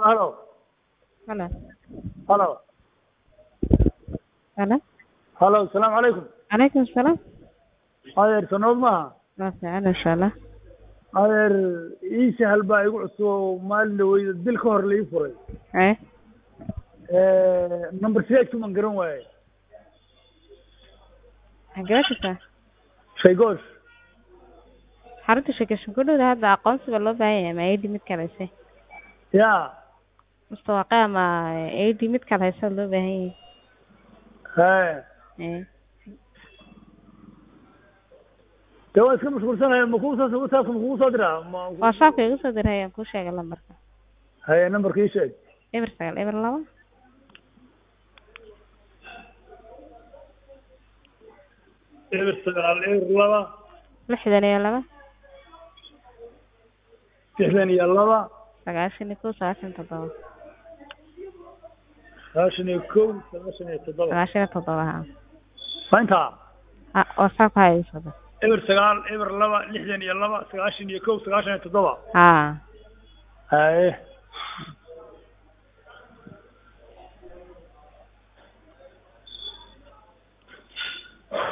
halo Halo. halo Halo. halo asalaamu calaykum Calaykum salaam. adeer sanood maaha Waa fiican insha Allah. adeer ii sahal baa igu cusub maalin dhaweyda bil ka hor la ii furay Ee. number sideedku man garan waaye Xagee jirtaa? shaygoosh Xarunta shaqashan ku dhow hadda aqoonsiga loo baahan yahay ma ID mid kale hayse. ya Mustawaqaa ama ID mid kale hayse loo baahan yahay. he Ee. dee waa iska mashquulsanahay ma kuu soo whatsappka ma kugu soo diraa ma WhatsApp igu soo diray aan ku sheegay lambarka. haye numberka ii sheeg Eber sagaal eber laba. eber sagaal eber laba lixdan iyo laba lixdan iyo laba sagaashan iyo kow sagaashan iyo toddoba sagaashan iyo kow sagaashan iyo toddoba sagaashan iyo toddoba ha waa intaa ha WhatsApp ha igu soo dir eber sagaal eber laba lixdan iyo laba sagaashan iyo kow sagaashan iyo toddoba ha haye